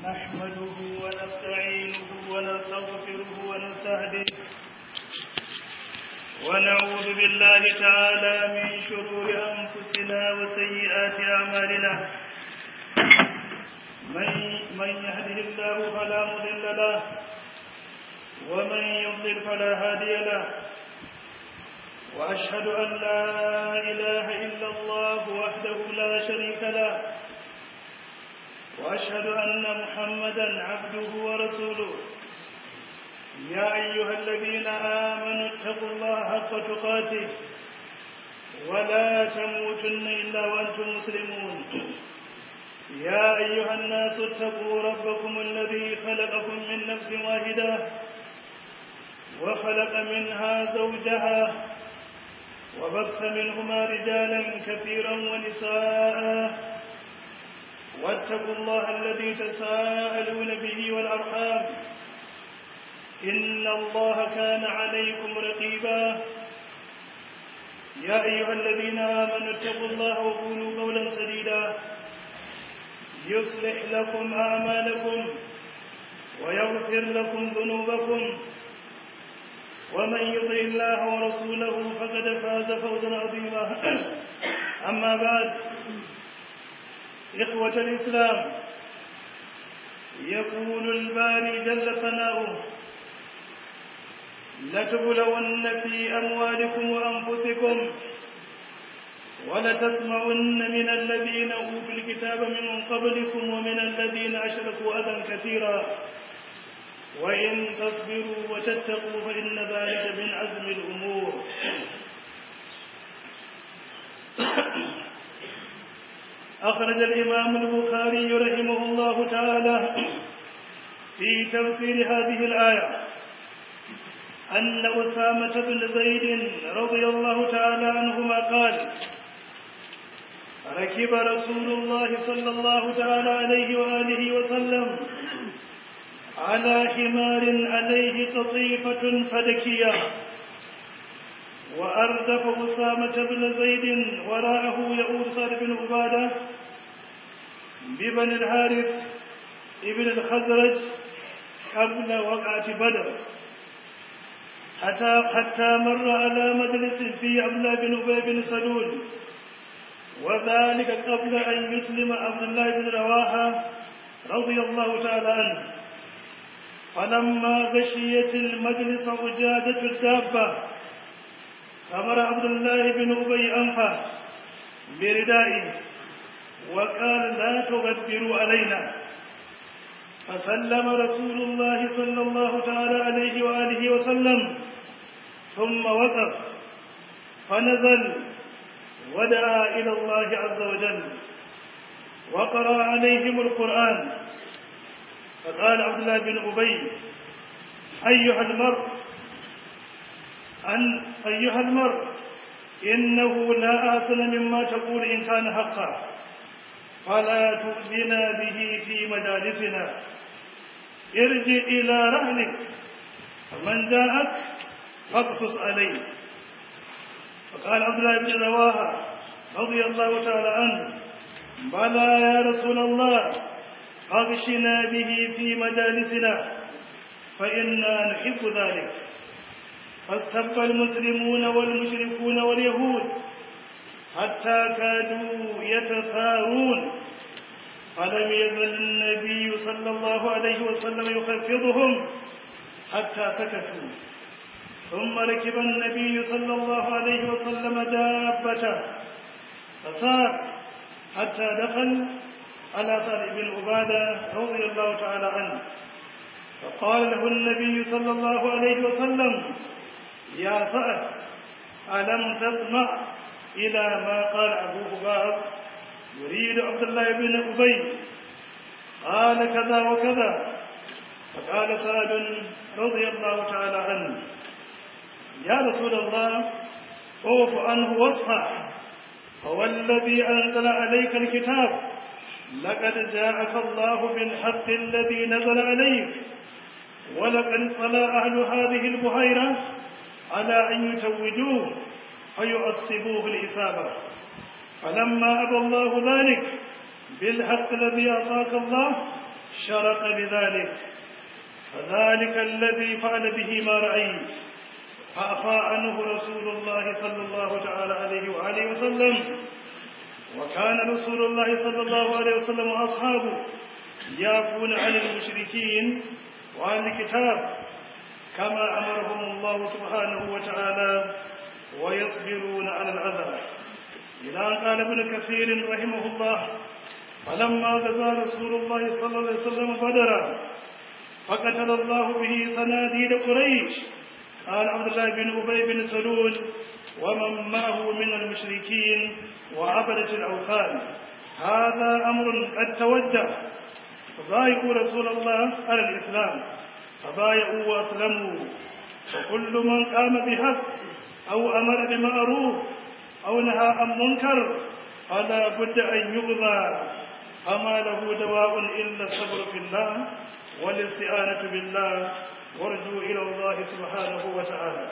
نحمده ونستعينه ونستغفره ونستهديه ونعوذ بالله تعالى من شرور أنفسنا وسيئات أعمالنا من, من يهده الله فلا مضل له ومن يضلل فلا هادي له وأشهد أن لا إله إلا الله وحده لا شريك له وأشهد أن محمدا عبده ورسوله يا أيها الذين آمنوا اتقوا الله حق تقاته ولا تموتن إلا وأنتم مسلمون يا أيها الناس اتقوا ربكم الذي خلقكم من نفس واحدة وخلق منها زوجها وبث منهما رجالا كثيرا ونساء واتقوا الله الذي تساءلون به والأرحام إن الله كان عليكم رقيبا يا أيها الذين آمنوا اتقوا الله وقولوا قولا سديدا يصلح لكم أعمالكم ويغفر لكم ذنوبكم ومن يطع الله ورسوله فقد فاز فوزا عظيما أما بعد إخوة الإسلام يقول الباري جل ثناؤه لتبلون في أموالكم وأنفسكم ولتسمعن من الذين أوتوا الكتاب من قبلكم ومن الذين أشركوا أذى كثيرا وإن تصبروا وتتقوا فإن ذلك من عزم الأمور أخرج الإمام البخاري رحمه الله تعالى في تفسير هذه الآية أن أسامة بن زيد رضي الله تعالى عنهما قال ركب رسول الله صلى الله تعالى عليه وآله وسلم على حمار عليه قطيفة فدكية وأردف أسامة بن زيد وراءه يؤول سعد بن عبادة ببن الحارث ابن الخزرج قبل وقعة بدر حتى حتى مر على مجلس في عبد الله بن أبي بن سلول وذلك قبل أن يسلم عبد الله بن رواحة رضي الله تعالى عنه فلما غشيت المجلس وجادت الدابة أمر عبد الله بن أبي أنفه بردائه وقال لا تغدروا علينا فسلم رسول الله صلى الله تعالى عليه وآله وسلم ثم وقف فنزل ودعا إلى الله عز وجل وقرأ عليهم القرآن فقال عبد الله بن أبي أيها المرء أن أيها المرء إنه لا آثن مما تقول إن كان حقا فلا تؤذنا به في مجالسنا ارجع إلى رهلك فمن جاءك فاقصص عليه فقال عبد الله بن رواحة رضي الله تعالى عنه بلى يا رسول الله أغشنا به في مجالسنا فإنا نحب ذلك فاستبقى المسلمون والمشركون واليهود حتى كادوا يتثارون فلم يزل النبي صلى الله عليه وسلم يخفضهم حتى سكتوا ثم ركب النبي صلى الله عليه وسلم دابته فسار حتى دخل على طالب بن عبادة رضي الله تعالى عنه فقال له النبي صلى الله عليه وسلم يا سعد ألم تسمع إلى ما قال أبو هباب يريد عبد الله بن أبي قال كذا وكذا فقال سعد رضي الله تعالى عنه يا رسول الله اوف عنه واصفح هو الذي أنزل عليك الكتاب لقد جاءك الله بالحق الذي نزل عليك ولقد صلى أهل هذه البحيرة على أن يتوجوه فيؤصبوه الإصابة فلما أبى الله ذلك بالحق الذي أعطاك الله شرق بذلك فذلك الذي فعل به ما رأيت فأفى عنه رسول الله صلى الله تعالى عليه وآله وسلم وكان رسول الله صلى الله عليه وسلم وأصحابه يعفون عن المشركين وعن الكتاب كما أمرهم الله سبحانه وتعالى ويصبرون على الأذى إذا قال ابن كثير رحمه الله فلما غزا رسول الله صلى الله عليه وسلم بدرا فقتل الله به صناديد قريش قال عبد الله بن أبي بن سلول ومن معه من المشركين وعبدة الأوثان هذا أمر قد توجه فبايعوا رسول الله على الإسلام فبايعوا وأسلموا وكل من قام بحق أو أمر بمعروف أو نهى عن منكر فلا بد أن يغضى فما له دواء إلا الصبر في الله والاستعانة بالله وارجو إلى الله سبحانه وتعالى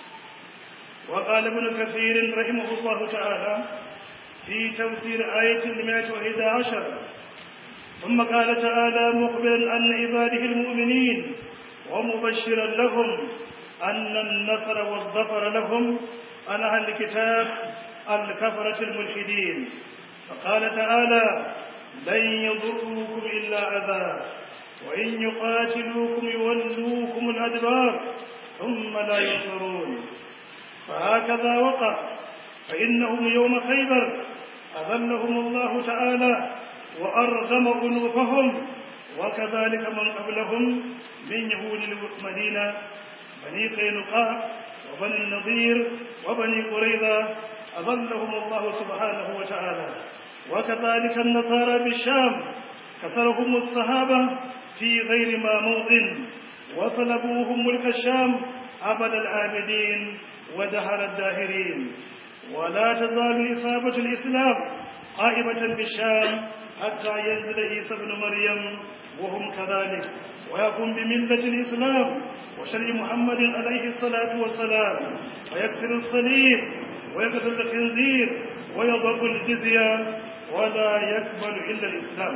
وقال ابن كثير رحمه الله تعالى في تفسير آية المائة وإحدى عشر ثم قال تعالى مخبرا عن عباده المؤمنين ومبشرا لهم أن النصر والظفر لهم عن أهل الكتاب الكفرة الملحدين فقال تعالى لن يضروكم إلا أذى وإن يقاتلوكم يولوكم الأدبار ثم لا ينصرون فهكذا وقع فإنهم يوم خيبر أذلهم الله تعالى وأرغم أنوفهم وكذلك من قبلهم من يهود المدينة بني قينقاع وبني النضير وبني قريظة أظلهم الله سبحانه وتعالى وكذلك النصارى بالشام كسرهم الصحابة في غير ما موطن وصلبوهم ملك الشام أبد العابدين ودهر الداهرين ولا تزال إصابة الإسلام قائمة بالشام حتى ينزل عيسى ابن مريم وهم كذلك ويقوم بملة الإسلام وشرع محمد عليه الصلاة والسلام ويكسر الصليب ويقتل الخنزير ويضرب الجزية ولا يقبل إلا الإسلام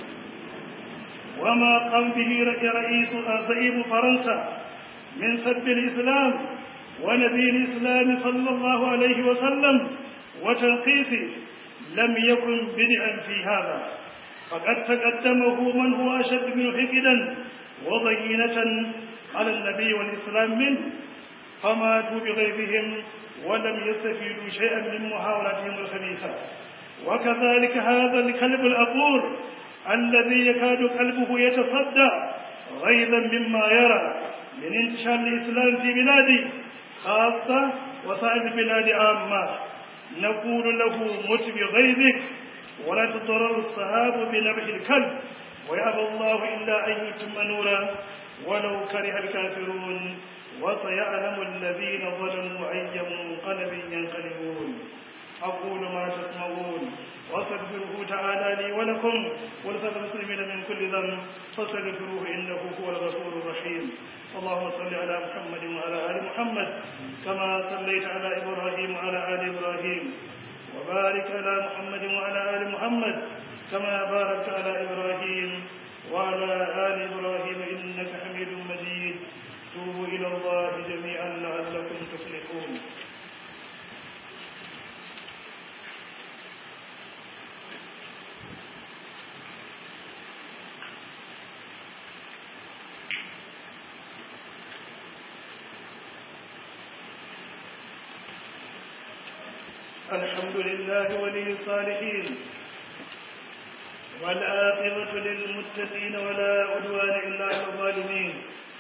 وما قام به رئيس زعيم فرنسا من سب الإسلام ونبي الإسلام صلى الله عليه وسلم وتنقيسه لم يكن بدعا في هذا فقد تقدمه من هو أشد منه حقدا وضينة على النبي والإسلام منه فماتوا بغيظهم ولم يستفيدوا شيئا من محاولتهم الخبيثة وكذلك هذا الكلب الأقور الذي يكاد قلبه يتصدع غيظا مما يرى من انتشار الإسلام في بلاده خاصة وسائر البلاد عامة نقول له مت بغيظك ولا تضرر الصحاب بنبح الكلب ويأبى الله إلا أن يتم نوره ولو كره الكافرون وسيعلم الذين ظلموا أي منقلب ينقلبون أقول ما تسمعون واستغفره تعالى لي ولكم ولسائر المسلمين من كل ذنب فاستغفروه إنه هو الغفور الرحيم اللهم صل على محمد وعلى آل محمد كما صليت على إبراهيم وعلى آل إبراهيم وبارك على محمد وعلى آل محمد كما باركت على إبراهيم وعلى آل إبراهيم إنك حميد مجيد توبوا إلى الله جميعا لعلكم تفلحون الحمد لله ولي الصالحين والعاقبة للمتقين ولا عدوان إلا على الظالمين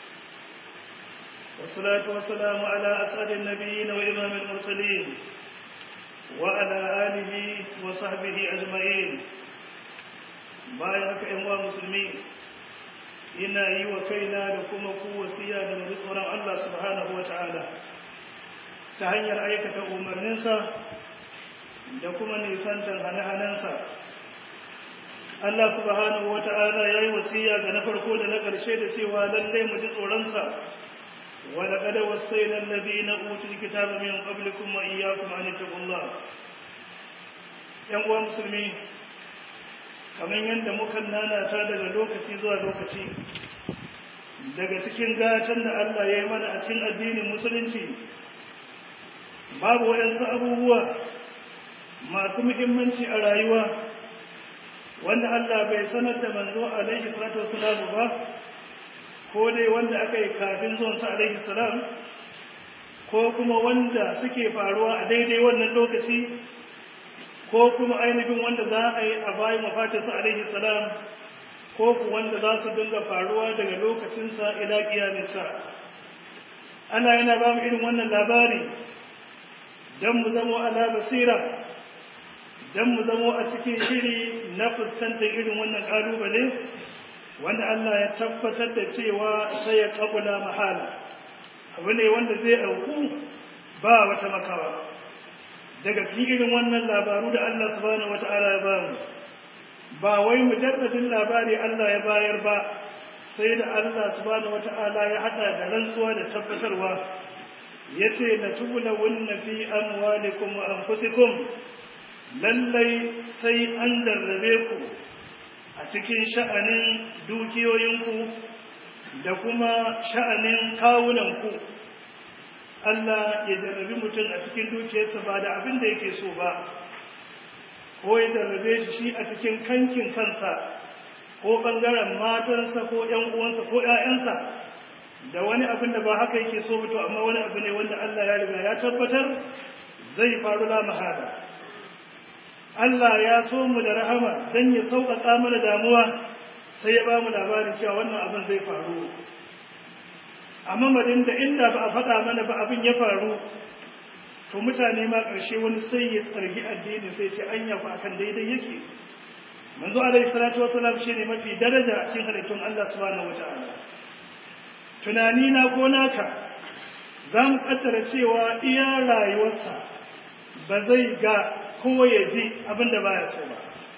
والصلاة والسلام على أسعد النبيين وإمام المرسلين وعلى آله وصحبه أجمعين bayan haka ‘yan wa musulmi ina yi wa kaina da kuma ku wasiya da mu tsoron Allah subhanahu wa ta'ala ta hanyar aikata umarninsa da kuma nisantar hane-hanensa Allah subhanahu wa ta'ala ya yi wasiya ga na farko da na ƙarshe da cewa lallai mu ji tsoronsa wa laqad wassayna alladhina utul kitaba min qablikum wa iyyakum an taqullah yan uwa musulmi kamar yadda muka nanata daga lokaci zuwa lokaci daga cikin gatan da Allah ya yi mana a cikin addinin musulunci babu waɗansu abubuwa masu muhimmanci a rayuwa wanda Allah bai sanar da manzo alaihi salatu wasalam ba ko dai wanda aka yi kafin zuwansa alaihi salam ko kuma wanda suke faruwa a daidai wannan lokaci ko kuma ainihin wanda za a yi a bayan mafatinsa alaihi salam ko ku wanda za su dinga faruwa daga lokacinsa ila kiyamisa ana yana ba mu irin wannan labari don mu zamo ala basira don mu zamo a cikin shiri na fuskantar irin wannan ƙalubale wanda Allah ya tabbatar da cewa sai ya kabula mahala abu ne wanda zai auku ba wata makawa daga cikin irin wannan labaru da Allah subhanahu wata'ala ya bamu ba wai mujarradin labari Allah ya bayar ba sai da Allah subhanahu wata'ala ya hada da rantsuwa da tabbatarwa yace la tublawunna fi amwalikum wa anfusikum lallai sai an darrabe ku a cikin sha'anin dukiyoyinku da kuma sha'anin kawunanku Allah ya jarrabi mutum a cikin dukiyarsa ba da abin da yake so ba ko ya jarrabe shi shi a cikin kankin kansa ko ɓangaren matarsa ko ‘yan uwansa ko ‘ya'yansa da wani abin da ba haka yake so to amma wani abu ne wanda Allah ya riga ya tabbatar zai faru la mahada Allah ya so mu da rahama don ya sauƙaƙa mana damuwa sai ya ba mu labarin cewa wannan abin zai faru a mamadin da inda ba a faɗa mana ba abin ya faru to mutane ma ƙarshe wani sai ya tsargi addini sai ce anya fa akan daidai yake manzo alaihi salatu wasalam shine mafi daraja a cikin halittun Allah subhanahu wataala tunani na ko naka za mu kaddara cewa iya rayuwarsa ba zai ga ko ya ji abin da baya so ba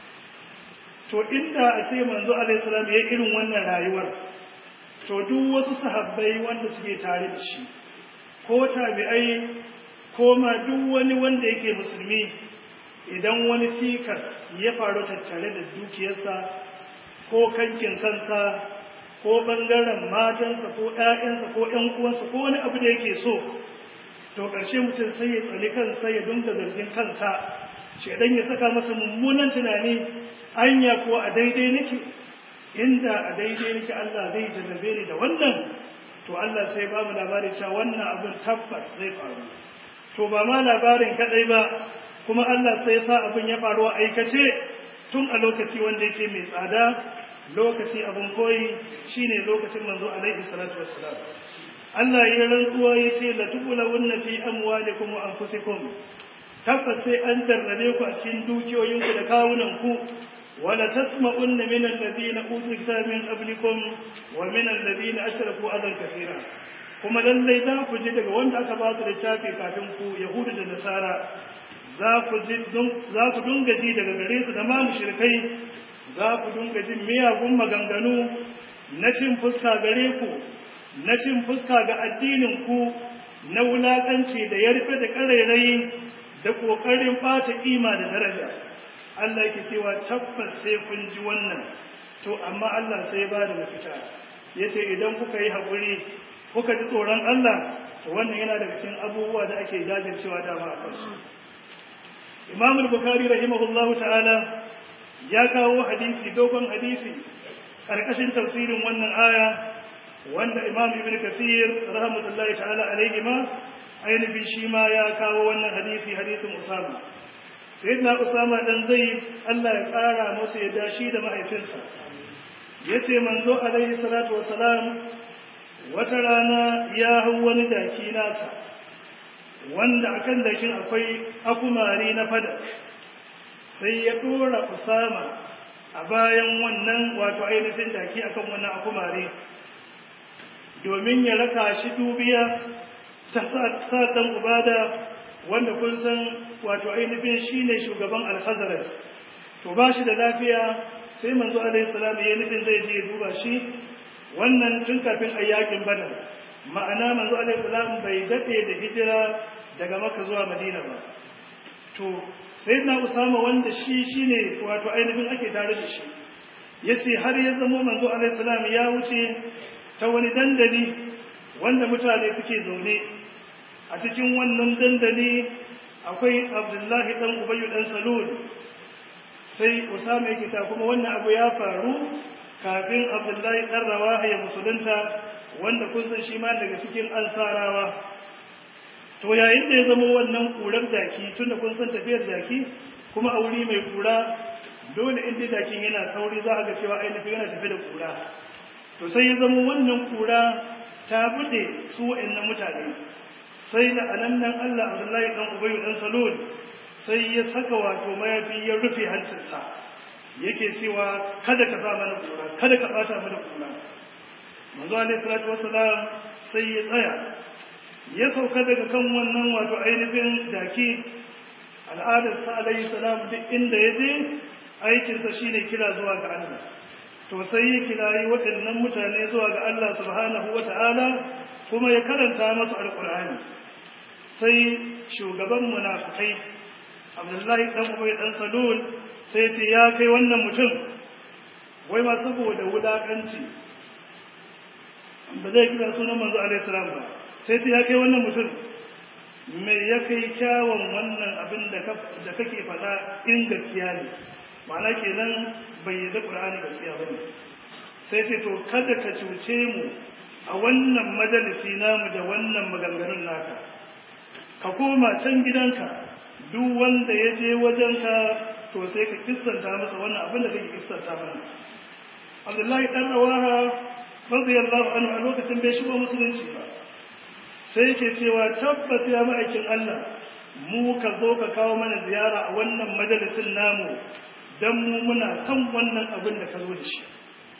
to inda a ce manzo alaihi salam ya irin wannan rayuwar to duk wasu sahabbai wanda suke tare da shi ko tabi'ai ko ma duk wani wanda yake musulmi idan wani cikas ya faru tattare da dukiyarsa ko kankin kansa ko bangaren matansa ko ƴaƴansa ko ƴan uwansa ko wani abu da yake so to ƙarshe mutum sai ya tsali kansa ya dinga zargin kansa shedan ya saka masa mummunan tunani anya ko a daidai nake inda a daidai nake Allah zai jarrabe ni da wannan to Allah sai ba mu labari cewa wannan abin tabbas zai faru to ba ma labarin kadai ba kuma Allah sai sa abin ya faru a aikace tun a lokaci wanda yake mai tsada lokaci abin koyi shine lokacin manzo alaihi salatu wassalam Allah ya rantsuwa ya ce la tubulawunna fi amwalikum wa anfusikum tabbas sai an jarrabe ku a cikin dukiyoyinku da kawunanku wala tasma'unna min alladhina utul kitaba min qablikum wa min alladhina ashraku adan kathira kuma lallai za ku ji daga wanda aka ba su littafi kafin ku yahudu da nasara za ku ji za ku dunga ji daga gare su da ma mushrikai za ku dunga jin miyagun maganganu na cin fuska gare ku na cin fuska ga addinin ku na wulakanci da yarfe da ƙarairayi da ƙoƙarin ɓata ƙima da daraja Allah yake cewa tabbas sai kun ji wannan to amma Allah sai ba da mafita yace idan kuka yi haƙuri kuka ji tsoron Allah to wannan yana daga cikin abubuwa da ake jajircewa dama a kansu Imam al-Bukhari rahimahullahu ta'ala ya kawo hadisi dogon hadisi karkashin tafsirin wannan aya wanda Imam Ibn Kathir rahmatullahi ta'ala alaihi ma ainihin shi ma ya kawo wannan hadisi hadisin Usama sayyidina Usama dan Zaid Allah ya kara masa ya dashi da mahaifinsa yace manzo alaihi salatu wassalam wata rana ya hau wani daki nasa wanda akan dakin akwai akumari na fada sai ya dora Usama a bayan wannan wato ainihin daki akan wannan akumari domin ya raka shi dubiya ta sa dan ubada wanda kun san wato ainihin shine shugaban al-Khazraj to ba shi da lafiya sai manzo alaihi salam ya nufin zai je duba shi wannan tun kafin ayyakin badar ma'ana manzo alaihi salam bai dade da hijira daga makka zuwa madina ba to sai na usama wanda shi shine wato ainihin ake tare da shi yace har ya zama manzo alaihi salam ya wuce ta wani dandali wanda mutane suke zaune a cikin wannan dandali akwai abdullahi dan ubayyu dan salul sai usama yake ta kuma wannan abu ya faru kafin abdullahi dan rawaha ya musulunta wanda kun san shi ma daga cikin ansarawa to yayin da ya zama wannan kurar jaki tunda kun san tafiyar jaki kuma a wuri mai kura dole inda jakin yana sauri za a ga cewa ainihin yana tafi da kura to sai ya zama wannan kura ta bude su wa'annan mutane sai da anannan Allah Abdullahi dan Ubayy dan Salul sai ya saka wato mayafi ya rufe hancinsa yake cewa kada ka sa mana kura kada ka bata mana kura manzo alaihi salatu wassalam sai ya tsaya ya sauka daga kan wannan wato ainihin daki al'adar sa alaihi salam duk inda ya je aikinsa shine kira zuwa ga Allah to sai ya kirayi waɗannan mutane zuwa ga Allah subhanahu wata'ala kuma ya karanta masu alƙur'ani sai shugaban munafikai Abdullahi dan Ubay dan Salul sai ce ya kai wannan mutum wai ma saboda wulakanci ba zai kira sunan manzo alaihi salam ba sai ce ya kai wannan mutum me ya kai kyawun wannan abin da kake faɗa in gaskiya ne ma'ana kenan bai yi da ƙur'ani gaskiya ba ne sai ce to kada ka cuce mu a wannan majalisi namu da wannan maganganun naka ka koma can gidanka duk wanda ya je wajenka to sai ka kissanta masa wannan abin da kake kissanta mana abdullahi dan rawaha radiyallahu anhu a lokacin bai shigo musulunci ba sai yake cewa tabbas ya ma'aikin Allah mu ka zo ka kawo mana ziyara a wannan majalisin namu dan mu muna son wannan abin da ka zo da shi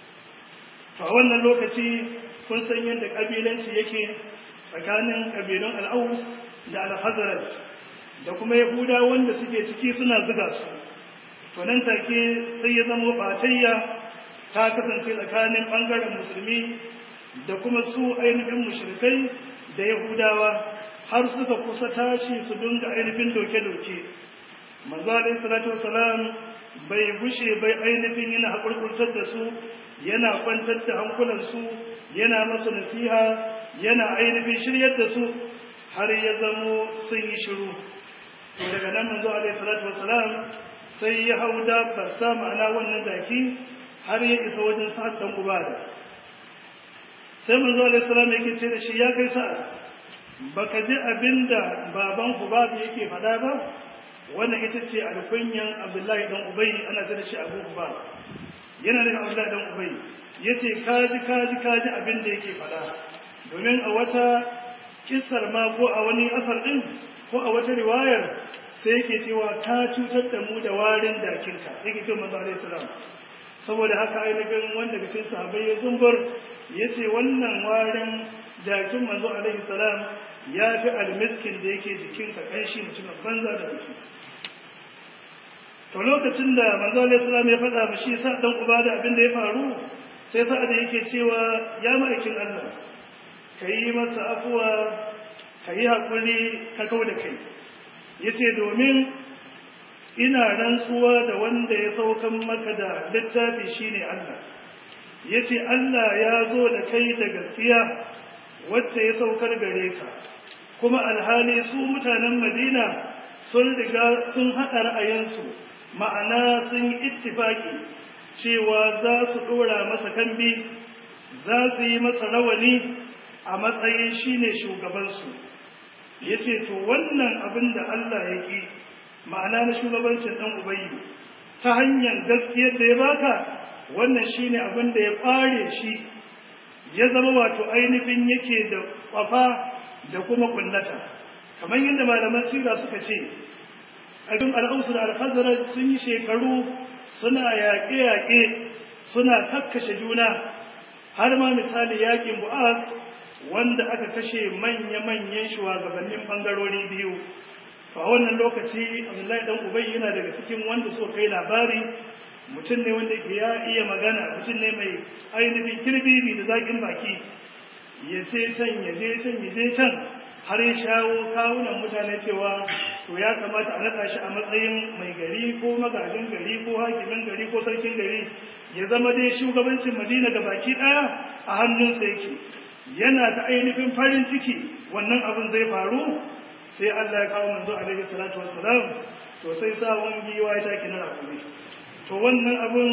to a wannan lokaci kun san yadda kabilanci yake tsakanin kabilun al'aus da al-hazraj da kuma yahuda wanda suke ciki suna zuga su to nan take sai ya zama batayya ta kasance tsakanin bangaren musulmi da kuma su ainihin mushrikai da yahudawa har suka kusa tashi su dinga ainihin doke-doke manzo alaihi salatu wasalam bai gushe bai ainihin yana haƙurƙurtar da su yana kwantar da hankulansu yana masu nasiha yana ainihin shiryar da su har ya zamo sun yi shiru to daga nan manzo alaihi salatu wasalam sai ya hau dabbarsa ma'ana wannan zaki har ya isa wajen sa'ad dan ubada sai manzo alaihi salam yake ce da shi ya kai sa'a baka ji abinda baban ubada yake faɗa ba wannan ita ce alkunyan abdullahi dan ubay ana ta da shi abu ubada yana da abdullahi dan ubay yace kaji kaji kaji abinda yake faɗa domin a wata kissar ma ko a wani asar din ko a wata riwayar sai yake cewa ka cutar da mu da warin dakinka yake ce manzo alaihi salam saboda haka ainihin wanda ga cikin sahabbai ya zumbur yace wannan warin jakin manzo alaihi salam ya fi almiskin da yake jikinka kanshi mutumin banza da mutum to lokacin da manzo alaihi salam ya faɗa ba shi sa dan uba da abin da ya faru sai sa'ad yake cewa ya ma'aikin Allah kai masa afuwa kai hakuri ka kau da kai yace domin ina rantsuwa da wanda ya saukan maka da littafi shine Allah yace Allah ya zo da kai da gaskiya wacce ya saukar gare ka kuma alhali su mutanen Madina sun riga sun haɗa ra'ayinsu ma'ana sun yi ittifaki cewa za su ɗora masa kambi za su yi masa rawani a matsayin shine shugabansu ya ce to wannan abin da Allah ya ƙi ma'ana na shugabancin ɗan ubayi ta hanyar gaskiyar da ya baka wannan shine abin da ya ɓare shi ya zama wato ainihin yake da ƙwafa da kuma kullata kamar yadda malaman sira suka ce abin al'ausu da alhazara sun yi shekaru suna yaƙe-yaƙe suna kakkashe juna har ma misali yaƙin bu'az wanda aka kashe manya-manyan shugabannin ɓangarori biyu a wannan lokaci abdullahi dan ubai yana daga cikin wanda suka kai labari mutum ne wanda ya iya magana mutum ne mai ainihin kirbibi da zaƙin baki ya ce can ya je can ya je can har ya shawo kawunan mutane cewa to ya kamata a naɗa shi a matsayin mai gari ko magajin gari ko hakimin gari ko sarkin gari ya zama dai shugabancin madina ga baki ɗaya a hannunsa yake yana ta ainihin farin ciki wannan abin zai faru sai Allah ya kawo manzo alaihi salatu wassalam to sai sawon giwa ya take na rakumi to wannan abin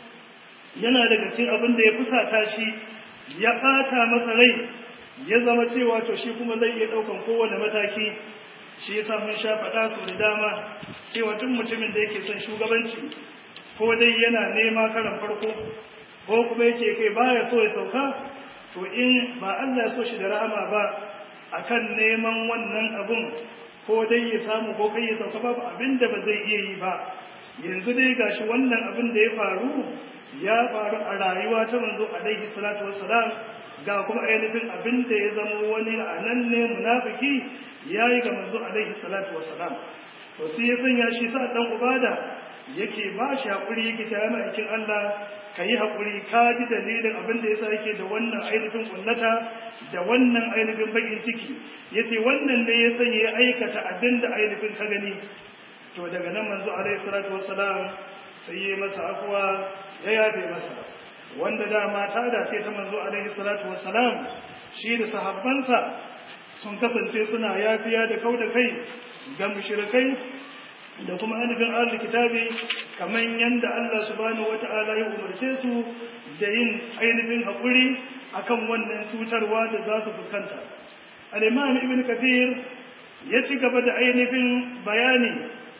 yana daga cikin abin da ya fusata shi ya ɓata masa rai ya zama cewa to shi kuma zai iya ɗaukan kowane mataki shi yasa mun sha faɗa su da dama cewa tun mutumin da yake son shugabanci ko dai yana nema karan farko ko kuma yake kai baya so ya sauka to in ba Allah ya so shi da rahama ba akan neman wannan abun ko dai ya samu ko kai ya sauka babu abin da ba zai iya yi ba yanzu dai gashi wannan abin da ya faru ya faru a rayuwa ta manzo alaihi salatu wassalam ga kuma ainihin abin da ya zama wani anan ne munafiki yayi ga manzo alaihi salatu wassalam to sai ya sanya shi sa dan ubada yake ba shi hakuri yake ta yana aikin Allah kayi hakuri ka ji dalilin abin da yasa yake da wannan ainihin kullata da wannan ainihin bakin ciki yace wannan ne ya sanya ya aikata abin da ainihin ka gani to daga nan manzo alaihi salatu wassalam sai ya masa afwa ya yafe masa wanda dama ta dace ta manzo alaihi salatu wassalam shi da sahabbansa sun kasance suna yafiya da kauda kai ga mushrikai da kuma ainihin ahlul kitabi kamar yanda Allah subhanahu wata'ala ya umarce su da yin ainihin hakuri akan wannan cutarwa da za su fuskanta al-imam ibn kathir ya ci gaba da ainihin bayani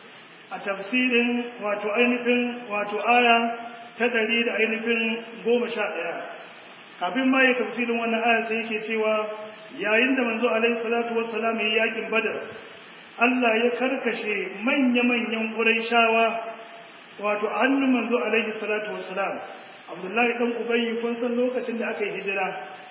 a tafsirin wato ainihin wato aya ta ɗari da ainihin goma sha ɗaya kafin ma ya tafsirin wannan aya sai yake cewa yayin da manzo alaihi salatu wassalam ya yakin badar Allah ya karkashe manya-manyan shawa wato hannun manzo alaihi salatu wassalam Abdullahi dan Ubayy kun san lokacin da aka yi hijira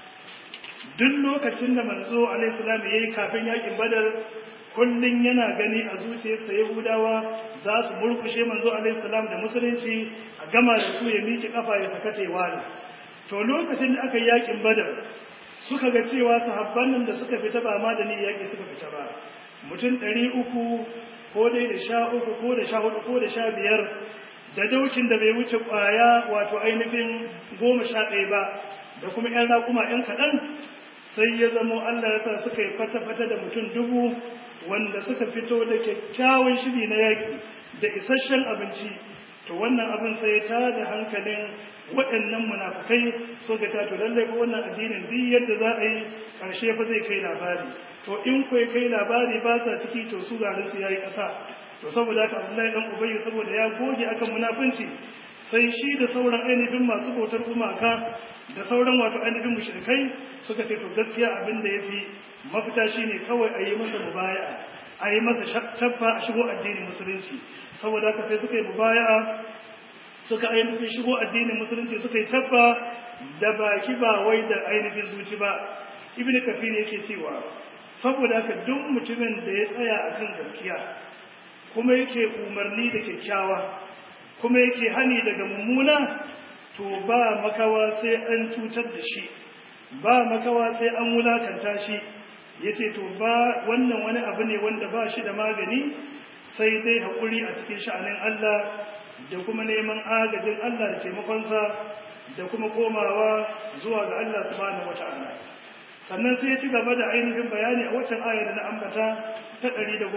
duk lokacin da manzo alaihi salam yayi kafin yakin badar kullun yana gani a zuciyarsa Yahudawa za su murkushe manzo alaihi salam da musulunci a gama da su ya miki kafa ya sakace wani to lokacin da aka yi yakin badar suka ga cewa sahabban nan da suka fita ba ma da ni yaki suka fita ba mutum ɗari uku ko dai da sha uku ko da sha hudu ko da sha biyar da daukin da bai wuce ƙwaya wato ainihin goma sha ɗaya ba da kuma ‘yan raƙuma ‘yan kaɗan sai ya zamo Allah ya sa suka yi fata-fata da mutum dubu wanda suka fito da kyakkyawan shiri na yaƙi da isasshen abinci to wannan abin sai ya tada hankalin waɗannan munafukai so ga to lallai ko wannan addinin duk yadda za a yi ƙarshe fa zai kai labari to in kai kai labari ba sa ciki to su garin su yayi ƙasa to saboda haka Abdullahi dan Ubayy saboda ya goge akan munafunci sai shi da sauran ainihin masu bautar gumaka da sauran wato ainihin mushrikai suka ce to gaskiya abin da yafi mafita shine kawai a yi masa mubaya'a a yi masa tabba a shigo addinin musulunci saboda haka sai suka yi mubaya'a suka ainihin shigo addinin musulunci suka yi tabba da baki ba wai da ainihin zuci ba ibnu kafir yake cewa saboda haka duk mutumin da ya tsaya akan gaskiya kuma yake umarni da kyakkyawa kuma yake hani daga mummuna to ba makawa sai an cutar da shi ba makawa sai an wulakanta shi yace to ba wannan wani abu ne wanda ba shi da magani sai dai haƙuri a cikin sha'anin Allah da kuma neman agajin Allah da taimakonsa da kuma komawa zuwa ga Allah subhanahu wata'ala sannan sai ya ci gaba da ainihin bayani a waccan aya da na ambata ta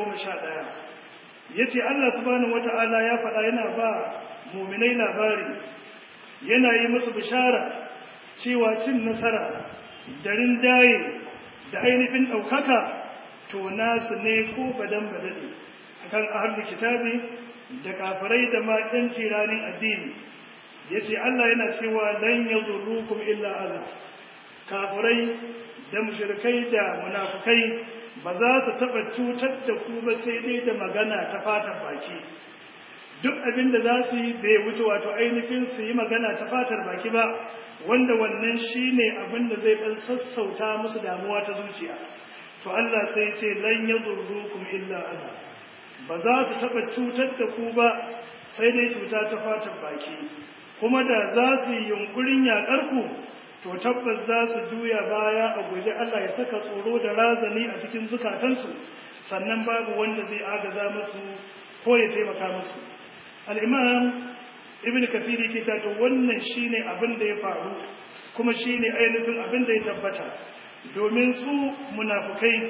111 yace Allah subhanahu wata'ala ya faɗa yana ba mu'minai labari yana yi musu bishara cewa cin nasara da rinjaye da ainihin ɗaukaka to nasu ne ko badan badade akan ahlul kitabi da kafirai da ma ɗan ranin addini yace Allah yana cewa lan yadurrukum illa adha kafirai da mushrikai da munafukai ba za su taɓa cutar da ku ba sai dai da magana ta fatan baki duk abin da za su yi bai wuce wato ainihin su yi magana ta fatar baki ba wanda wannan shine abin da zai ɗan sassauta musu damuwa ta zuciya to Allah sai ce lan yadurrukum illa adha ba za su taɓa cutar da ku ba sai dai cuta ta fatan baki kuma da za su yi yunkurin yaƙar ku to tabbas za su juya baya a guje Allah ya saka tsoro da razani a cikin zukatansu sannan babu wanda zai agaza musu ko ya taimaka musu al-imam ibn kathir yake cewa to wannan shine abin da ya faru kuma shine ainihin abin da ya tabbata domin su munafukai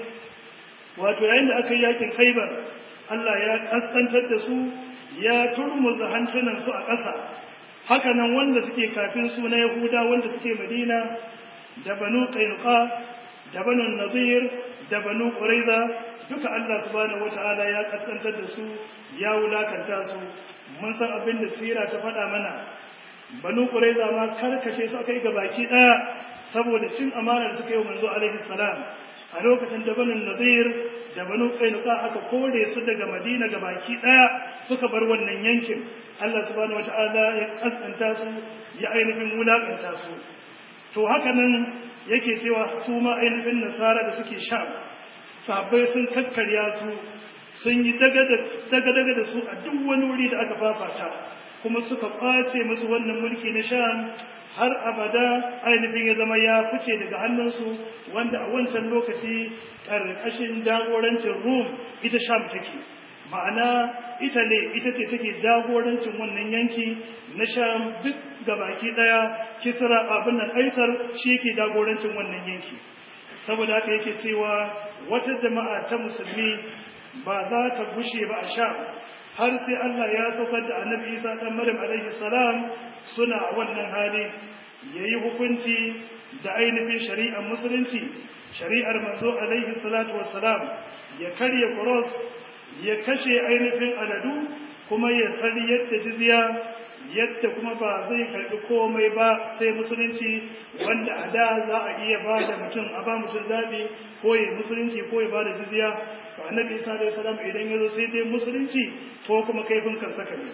wato yayin da aka yi yakin khaibar Allah ya kaskantar da su ya turmuza hantunan su a ƙasa haka nan wanda suke kafin su na yahuda wanda suke madina da banu qainuqa da banu nadir da banu quraiza duka Allah subhanahu wataala ya kaskantar da su ya wulakanta su mun san abin da sira ta faɗa mana banu quraiza ma karkashe su aka yi gabaki ɗaya saboda cin amanar suka yi manzo alaihi salam a lokacin da banu nadir da banu qainuqa aka kore su daga madina gabaki ɗaya suka bar wannan yankin Allah subhanahu wataala ya kaskanta su ya ainihin wulakanta su to haka nan yake cewa su ma ainihin nasara da suke sha sahabbai sun kakkarya su sun yi daga-daga da su a duk wani wuri da aka fafata kuma suka kwace musu wannan mulki na sham har abada ainihin ya zama ya fice daga hannunsu wanda a wancan lokaci ƙarƙashin jagorancin rum ita sham take ma'ana ita ne ita ce take jagorancin wannan yanki na sham duk gabaki ɗaya kisra abin nan aisar shi ke jagorancin wannan yanki saboda haka yake cewa wata jama'a ta musulmi ba za ta gushe ba a sha har sai Allah ya saukar da annabi Isa ɗan Maryam alaihi salam suna a wannan hali yayi hukunci da ainihin shari'ar musulunci shari'ar manzo alaihi salatu wassalam ya karya cross ya kashe ainihin aladu kuma ya sani yadda jizya yadda kuma ba zai karbi komai ba sai musulunci wanda a da za a iya ba da mutum a ba mutum zaɓi ko ya musulunci ko ya ba da jizya to annabi isa da salam idan ya zo sai dai musulunci ko kuma kaifin kansa ne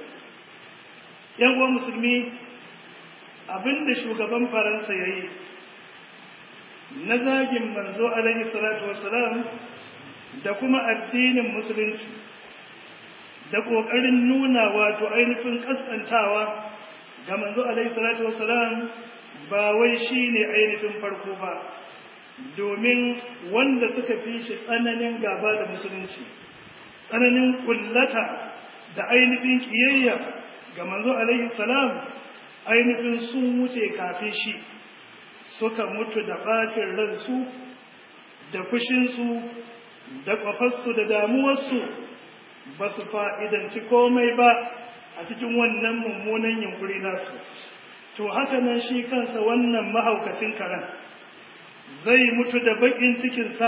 yan uwan musulmi abinda shugaban faransa ya yi na zagin manzo alaihi salatu wassalam da kuma addinin musulunci da ƙoƙarin nuna wato ainihin ƙasƙantawa ga manzo alaihi salatu wassalam ba wai shi ne ainihin farko ba domin wanda suka fi shi tsananin gaba da musulunci tsananin kullata da ainihin kiyayya ga manzo alaihi salam ainihin sun wuce kafin shi suka mutu da bacin ransu da fushinsu da kwafarsu da damuwarsu ba su fa'idanci komai ba a cikin wannan mummunan yunkuri nasu to haka nan shi kansa wannan mahaukacin karen zai mutu da bakin cikinsa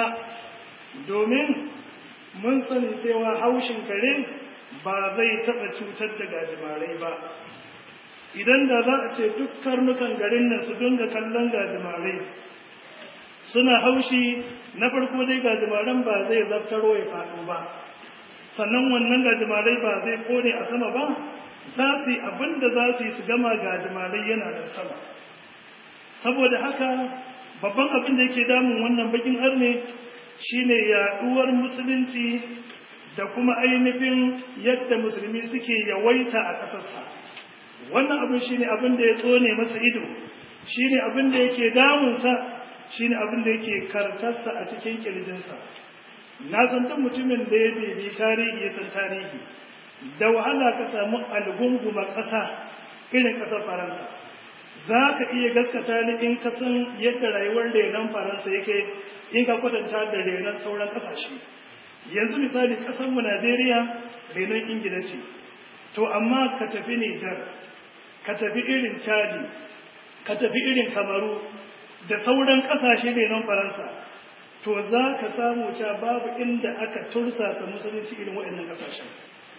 domin mun sani cewa haushin kare ba zai taɓa cutar da gajimarai ba idan da za a ce duk karnukan garin nan su dinga kallon gajimarai suna haushi na farko dai gajimaran ba zai zaftaro ya faɗo ba sannan wannan gajimarai ba zai kone a sama ba za su yi abin da za su yi su gama gajimarai yana da sama saboda haka babban abin da yake damun wannan bakin arne shine yaduwar musulunci da kuma ainihin yadda musulmi suke yawaita a ƙasarsa wannan abin shine abin da ya tsone masa ido shine abin da yake damunsa shine abin da yake kartarsa a cikin kirjinsa na san duk mutumin da ya bibi tarihi ya san tarihi da wahala ka samu algunguma ƙasa irin ƙasar faransa za ka iya gaskata ni in ka san yadda rayuwar renon faransa yake in ka kwatanta da renon sauran ƙasashe yanzu misali ƙasarmu najeriya renon ingila ce to amma ka tafi nijar ka tafi irin chadi ka tafi irin kamaru da sauran ƙasashe renon faransa to za ka samu cewa babu inda aka tursasa musulunci irin waɗannan ƙasashen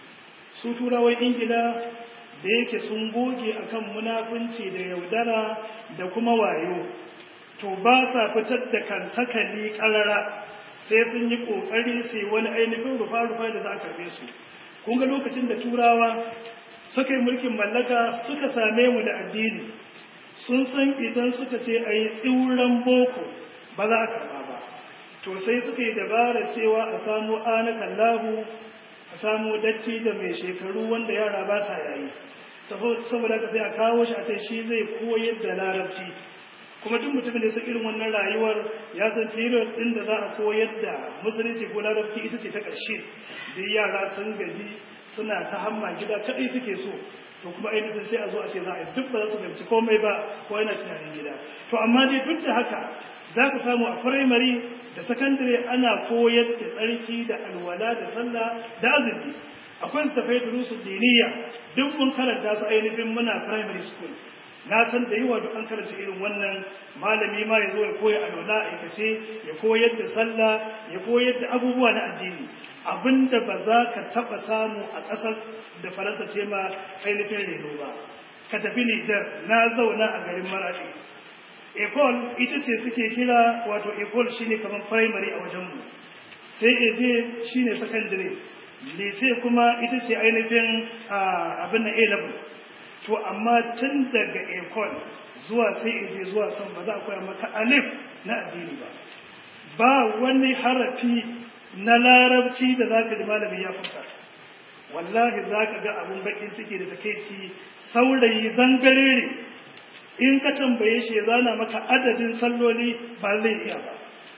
su turawan ingila da yake sun goge akan munafunci da yaudara da kuma wayo to ba sa fitar da kan sakali karara sai sun yi kokari sai wani ainihin rufa-rufa da za a karbe su kun ga lokacin da turawa suka yi mulkin mallaka suka same mu da addini sun san idan suka ce a yi tsiwuran boko ba za a karba ba to sai suka yi dabara cewa a samu anakan lahu a samu datti da mai shekaru wanda yara ba sa yayi saboda ka sai a kawo shi a ce shi zai koyar da larabci kuma duk mutumin da ya san irin wannan rayuwar ya san period din da za a koyar da musulunci ko larabci ita ce ta ƙarshe da yara sun gaji suna ta hamma gida kaɗai suke so to kuma ainihin sai a zo a ce za a yi duk ba za su fahimci komai ba ko yana tunanin gida to amma dai duk da haka za ka samu a firamare da sakandare ana koyar da tsarki da alwala da sallah da azumi akwai tafai durusu diniya duk mun karanta su ainihin muna primary school na san da yawa duk an karanta irin wannan malami ma ya zo ya koya alwala a aikace ya koyar da sallah ya koyar da abubuwa na addini abinda ba za ka taɓa samu a ƙasar da faransa ce ma ainihin reno ba ka tafi nijar na zauna a garin maraɗi ecol ita ce suke kira wato ecol shine kamar primary a wajenmu sai eje shine secondary lise kuma ita ce ainihin abin na a-level to amma tun daga ecol zuwa sai eje zuwa san ba za a koya maka alif na addini ba ba wani harafi na larabci da za ka ji malami ya furta wallahi za ka ga abin bakin ciki da takeici saurayi zangarere in ka tambaye shi ya zana maka adadin salloli ba zai iya ba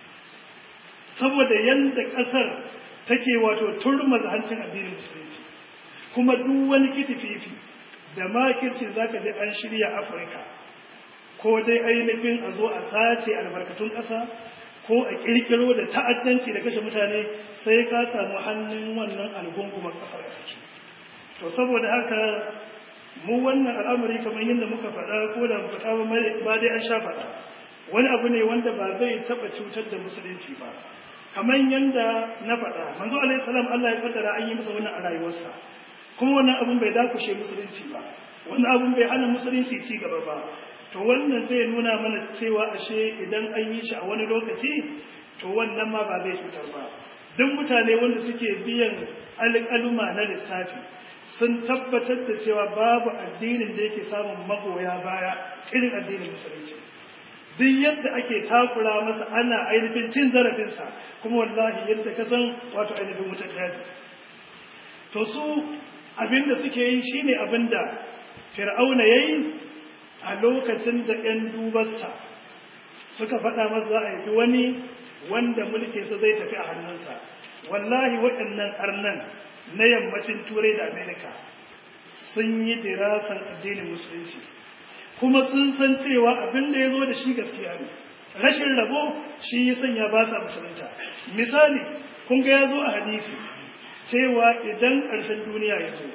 saboda yadda ƙasar take wato turmaza hancin addinin musulunci kuma duk wani kitififi da makircin za ka je an shirya afirka ko dai ainihin a zo a sace albarkatun ƙasa ko a ƙirƙiro da ta'addanci da kashe mutane sai ka samu hannun wannan algungumar ƙasar a ciki to saboda haka mu wannan al'amari kamar yadda muka faɗa ko da faɗa ba dai an sha faɗa wani abu ne wanda ba zai taɓa cutar da musulunci ba kamar yadda na faɗa manzo alaihi salam Allah ya kaddara an yi masa wannan a rayuwarsa kuma wannan abun bai dakushe musulunci ba wannan abun bai hana musulunci ci gaba ba to wannan zai nuna mana cewa ashe idan an yi shi a wani lokaci to wannan ma ba zai cutar ba duk mutane wanda suke biyan alƙaluma na lissafi sun tabbatar da cewa babu addinin da yake samun magoya baya irin addinin musulunci duk yadda ake takura masa ana ainihin cin zarafinsa kuma wallahi yadda ka san wato ainihin wutar daji to su abinda suke yi shine abinda fir'auna yayi a lokacin da 'yan dubarsa suka faɗa masa za a yi wani wanda mulkinsa zai tafi a hannunsa wallahi waɗannan arnan na yammacin turai da amerika sun yi dirasan addinin musulunci kuma sun san cewa abin da ya zo da shi gaskiya ne rashin rabo shi ya sanya ba sa musulunta misali kun ga ya zo a hadisi cewa idan ƙarshen duniya ya zo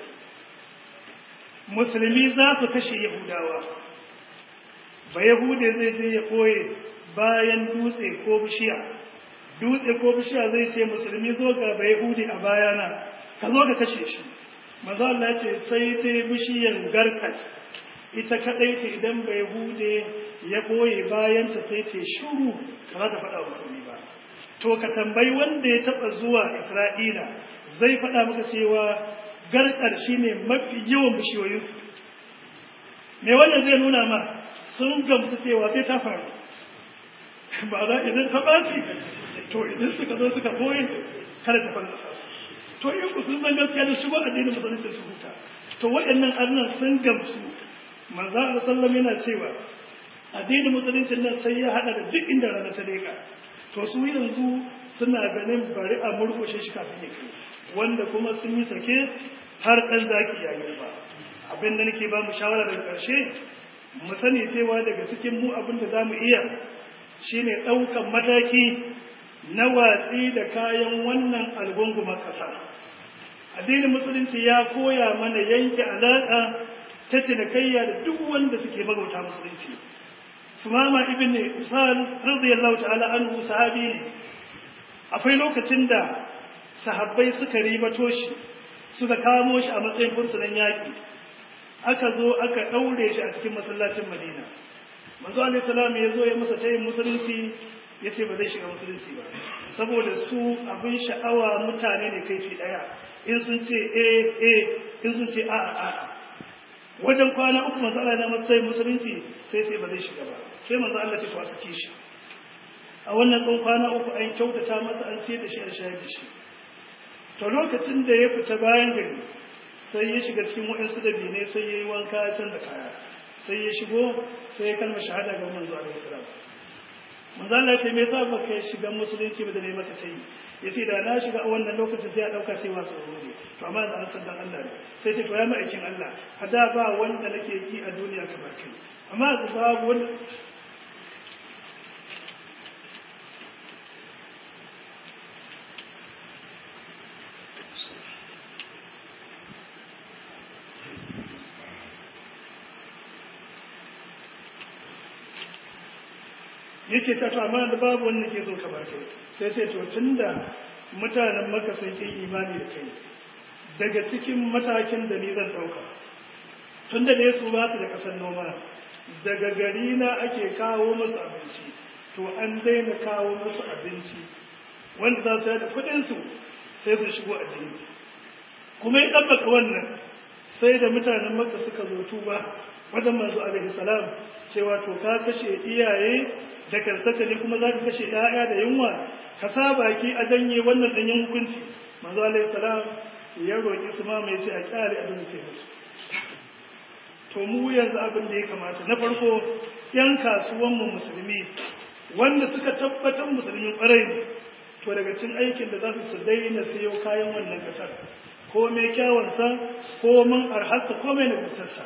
musulmi za su kashe yahudawa ba yahude zai je ya koye bayan dutse ko bishiya dutse ko bishiya zai ce musulmi zo ga ba yahude a bayana ka zo ka kashe shi maza Allah ce sai dai bishiyan garkat ita kadai ce idan bai hude ya boye bayan ta sai ce shuru ka za ta faɗa musulmi ba to ka tambayi wanda ya taɓa zuwa isra'ila zai faɗa maka cewa garkar shi ne mafi yawan bishiyoyinsu me wannan zai nuna ma sun gamsu cewa sai ta faru ba za idan ta ɓaci to idan suka zo suka boye kada ta fallasa su to in ku sun san gaskiya da shigo addinin musulunci su huta to waɗannan arnan sun gamsu manzo Allah sallam yana cewa addinin musulunci nan sai ya hada da duk inda rana ta leka to su yanzu suna ganin bari a murkushe shi kafin ya kai wanda kuma sun yi sake har ɗan zaki ya girba abin da nake ba mu shawara daga ƙarshe mu sani cewa daga cikin mu abin da za mu iya shine ɗaukan mataki na watsi da kayan wannan algungumar ƙasa addinin musulunci ya koya mana yanke alaƙa ta cinikayya da duk wanda suke magauta musulunci sumama ibn usal radiyallahu ta'ala anhu sahabi ne akwai lokacin da sahabbai suka ribato shi suka kamo shi a matsayin fursunan yaƙi aka zo aka ɗaure shi a cikin masallacin madina manzo alaihi salam ya zo ya masa tayin musulunci ya ce ba zai shiga musulunci ba saboda su abin sha'awa mutane ne kaifi ɗaya in sun ce eh eh in sun ce a'a a'a wajen kwana uku manzo Allah na matsayin musulunci sai sai ba zai shiga ba sai manzo Allah ce to a sake shi a wannan ɗan kwana uku an kyautata masa an siyar da shi an shayar da shi to lokacin da ya fita bayan gari sai ya shiga cikin waɗansu dabinai sai ya yi wanka ya canza kaya sai ya shigo sai ya kalma shahada ga manzo alaihi salam manzo Allah ya ce me yasa baka shiga musulunci ba da ne maka tayi yace da na shiga a wannan lokacin sai a dauka cewa tsoro ne to amma da an san dan Allah ne sai ce to ya ma'aikin Allah hada ba wanda nake yi a duniya kamar kai amma babu wanda yake ta to amma da babu wanda ke so ka bar kai sai ce to tunda mutanen maka sun yi imani da kai daga cikin matakin da ni zan dauka tunda da su ba su da kasar noma daga gari na ake kawo musu abinci to an daina kawo musu abinci wanda za su da kudin su sai su shigo addini kuma ya tabbata wannan sai da mutanen maka suka zo tuba wajen manzo alaihi salam cewa to ka kashe iyaye da karsaka ne kuma za ka kashe ‘ya'ya da yunwa ka sa baki a janye wannan ɗanyen hukunci manzo alaihi salam ya roƙi su ma mai ce a ƙyale abin da ke musu to mu yanzu abin da ya kamata na farko ‘yan kasuwanmu musulmi wanda suka tabbatar musulmin ƙwarai ne to daga cin aikin da za su su daina siyo kayan wannan ƙasar ko mai kyawansa ko man arhasa ko mai nagartarsa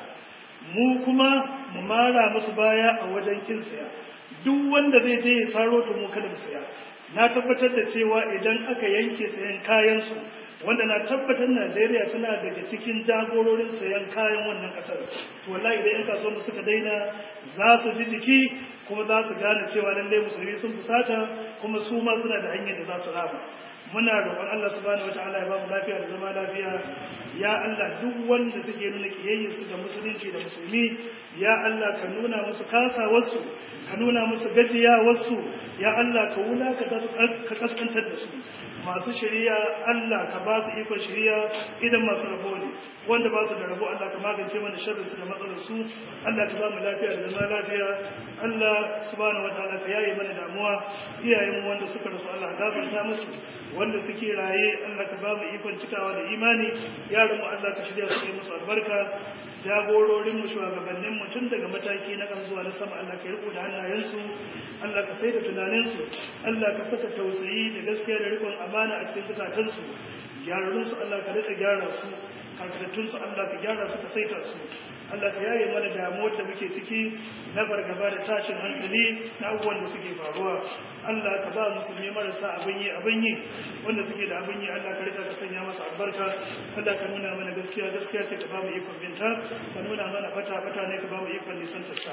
mu kuma mu mara musu baya a wajen kin saya duk wanda zai je ya saro to mu kada mu saya na tabbatar da cewa idan aka yanke sayan kayan su wanda na tabbatar Najeriya tana daga cikin jagororin sayan kayan wannan kasar to wallahi idan yan kasuwan mu suka daina za su ji jiki kuma za su gane cewa lallai musulmi sun fusata kuma su ma suna da hanyar da za su rama muna roƙon Allah subhanahu wataala ya ba mu lafiya da zama lafiya ya Allah duk wanda suke nuna kiyayyarsu da musulunci da musulmi ya Allah ka nuna musu kasawarsu ka nuna musu gajiyawarsu ya Allah ka wulakata su ka kaskantar da su masu shari'a Allah ka ba su ikon shari'a idan masu rabo ne wanda ba su da rabo Allah ka magance mana sharri su da matsalar su Allah ka ba mu lafiya da zama lafiya Allah subhanahu wataala ka yaye mana damuwa iyayen mu wanda suka rasu Allah gafarta musu wanda suke raye Allah ka ba mu ikon cikawa da imani yaran mu Allah ka shirya su musu albarka jagororin mu shugabannin mu tun daga mataki na kan zuwa na sama Allah ka riko da hannayensu Allah ka sai da tunanin su Allah ka saka tausayi da gaskiya da rikon amana a cikin zukatan su gyararrun su Allah ka rika gyara su karkatattun su Allah ka gyara su ka saita su Allah ka yaye mana damuwar da muke ciki na fargaba da tashin hankali na abubuwan da suke faruwa Allah ka ba musulmi marasa abin yi abin yi wanda suke da abin yi Allah ka rika ka sanya masa albarka Allah ka nuna mana gaskiya gaskiya sai ka ba mu ikon binta ka nuna mana fata fata ne ka ba mu ikon nisan tassa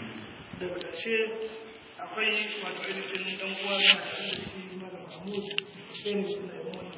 daga ƙarshe akwai wato ainihin dan uwa na da shi Malam Mahmud sai ne suna yi wannan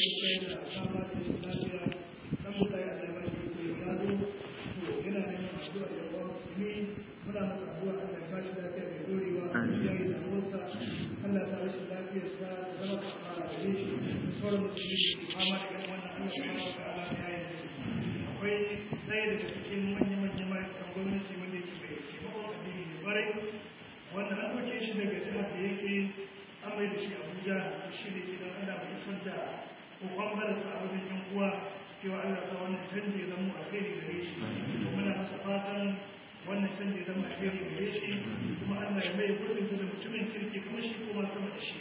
da da sama da lafiya dan mutane da ya bari ko ya zo yana neman addu'a da yawa musulmi muna masa addu'a Allah ya bashi lafiya da dorewa ya yi damuwarsa Allah ta rashin lafiyarsa da zama kafara da shi sauran musulmi da fama da irin wannan Allah subhanahu wa ta'ala ya yi musu akwai ɗaya daga cikin manya-manyan ma'aikatan gwamnati wanda yake bai taimakon addini ne barai wanda an ɗauke shi daga jihar da yake an mai da shi Abuja shi ne ke don Allah mai isar da kokon barasa a wajen yan uwa cewa Allah ta wannan canji zama a kai gare shi kuma muna masa fatan wannan canji zama a kai gare shi kuma Allah ya mai gurbin da mutumin kirki kuma shi kuma sama da shi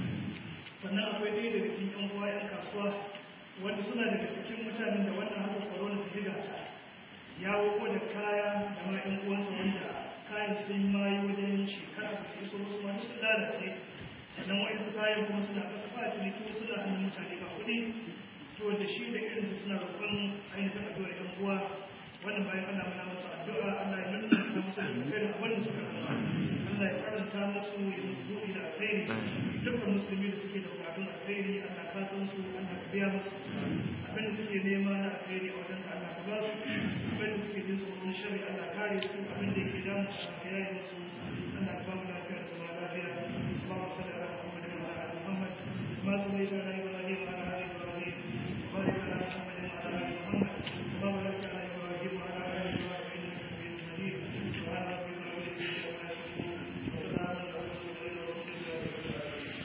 sannan akwai ɗaya daga cikin yan uwa yan kasuwa wanda suna daga cikin mutanen da wannan haka corona ta jiga ta ya wuko da kaya da ma yan uwansa wanda kayan sun mayu wajen shekara da iso wasu ma sun lalace sannan wa'insu kayan kuma suna kasa ba ciniki suna hannun mutane ba kuɗi to da shi da irin suna roƙon ainihin addu'a ɗan uwa wannan bayan Allah muna masa addu'a Allah ya nuna ta musu da kai abin da suka rasa Allah ya karanta musu ya musu buɗi da alheri dukkan musulmi da suke da bukatun alheri Allah ka san su Allah ka biya musu abin da suke nema na alheri a wajen Allah ka ba su abin da suke jin tsoron shari Allah kare su abin da yake damu Allah ka yaye musu Allah ka ba mu lafiya da zama lafiya اللهم صل على محمد وعلى ال محمد كما صليت على